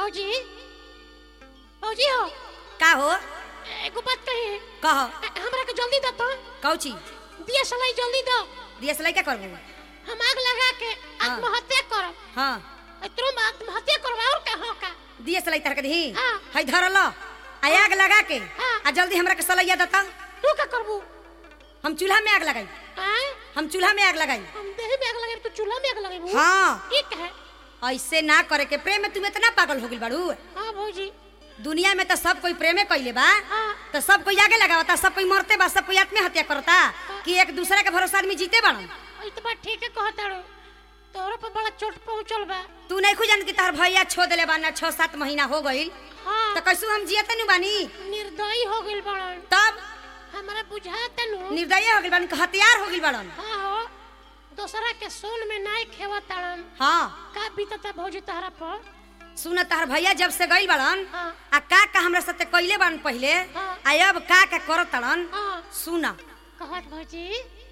भौजी भौजी हो का हो एगो बात कही कह हमरा के जल्दी दो तो कौची दिया सलाई जल्दी दो दियसलाई क्या करबू हम आग लगा के आत्महत्या करब हाँ तुम आत्महत्या करब और का हो का दियसलाई तरह के दही हाँ। हई धरल आ आग लगा के हाँ। आ जल्दी हमरा के सलैया दता तू का करबू हम चूल्हा में आग लगाई आय हम चूल्हा में आग लगाई हम देह में आग लगे तो चूल्हा में आग लगे हाँ ठीक है ऐसे ना करे के प्रेम में तुम इतना पागल हो गइल बाड़ू हाँ भौजी दुनिया में तो सब कोई प्रेमे कइले बा हाँ। तो सब कोई आगे लगावता सब कोई मरते बा सब कोई आत्महत्या करता कि एक दूसरे के भरोसा आदमी जीते बाड़न ई तो बात ठीक है कहता रो तोरा पर बड़ा चोट पहुंचल बा तू नहीं खुजन कि तार भैया छो देले बा ना छह सात महीना हो गइल हाँ तो कैसू हम जियते नु बानी निर्दयी हो गइल बड़न तब हमरा बुझाता नु निर्दयी हो गइल बानी कि हथियार हो गइल बाड़न हाँ हो दोसरा के सोन में नाय खेवा ताड़न हाँ का बीतता भौजी तहरा पर सुन तार भैया जब से गइल बाड़न हाँ। आ का का हमरा साथे कइले बाड़न पहिले हाँ। आ अब का का करत ताड़न हाँ सुना कहत भौजी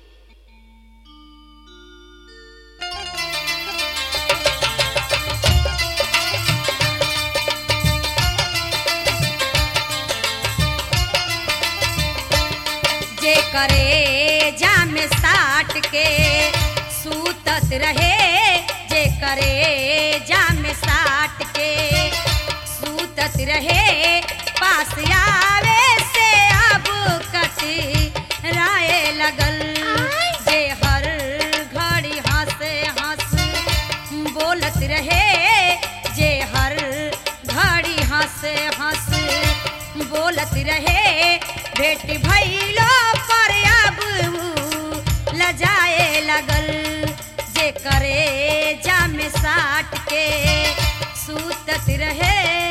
जे करे जाम साट के सूतत रहे जे करे जाम साट के सूतत रहे पास आवे से अब कति राय लगल जे हर घड़ी हंसे हंस बोलत रहे जे हर घड़ी हंस हंस बोलत रहे भेट भैलो पर अब ऊ लजाए लगल जे करे जाम साट के सूतत रहे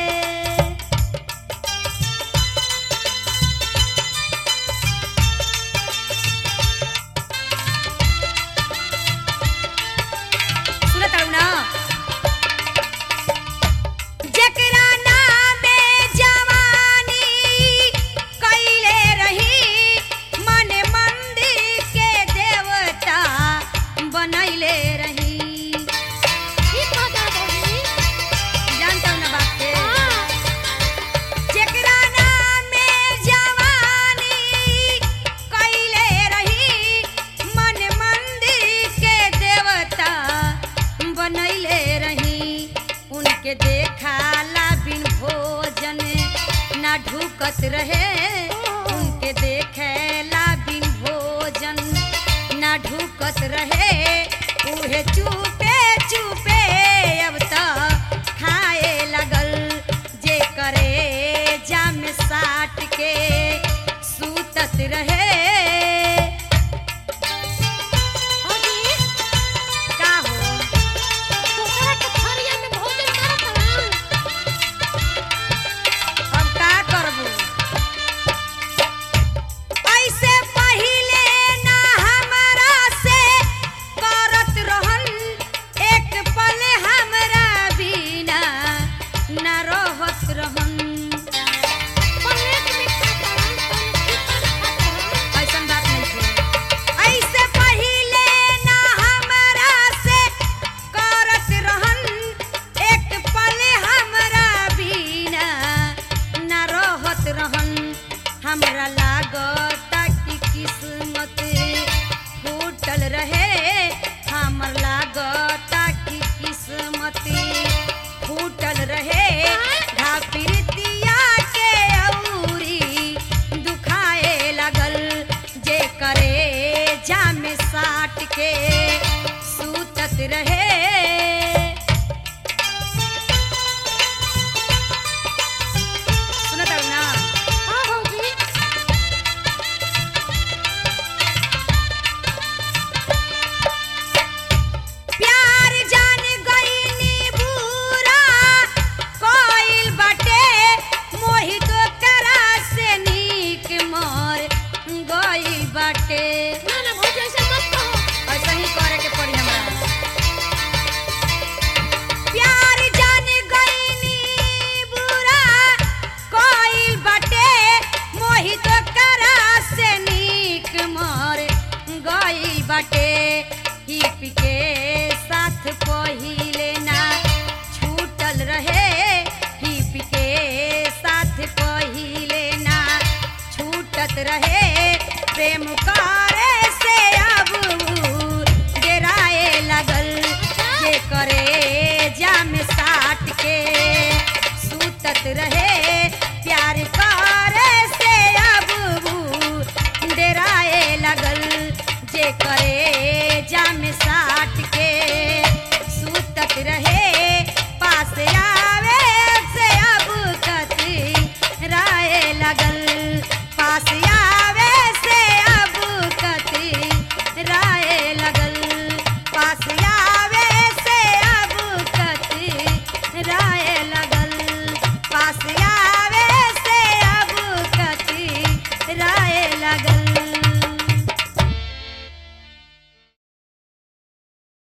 सुनत हरु ना जकरा नामे जवानी कइले रही मन मंदिर के देवता बनैले रही ठीक कहता भौजी जानता हूं ना बात के हाँ जकरा नामे जवानी कइले रही मन मंदिर के देवता बनैले रही उनके देखाला बिन भोजन ना ढुकत रहे उनके देखेला बिन भोजन ना ढुकत रहे उहे चुपे चुपे अब तो खाए लगल जे करे जाम साट के सूतत रहे भौजी का हो दोसरा के थरिया में भोजन करत हवन अब का करबू ऐसे पहिले ना हमरा से करत रहन एक पल हमरा बिना ना रहत रहन पलेट में खाता हवन तन खाता हवन ऐसन बात नहीं है ऐसे पहिले ना हमरा से करत रहन एक पल हमरा बिना ना रहत रहन हमरा लागत कि किस्मत फूटल रहे हमर लागत कि किस्मत फूटल रहे घापिरतिया के औरी दुखाए लगल जे करे जाम साट के सूतत रहे सुनत हरु ना हाँ भौजी प्यार जान गईनी बुरा कोइल बाटे मोहित करा से नीक मर गई बाटे ना ना भौजी ऐसे मत कहो ऐसा ही करे के पड़ी हमरा रहे प्रेम का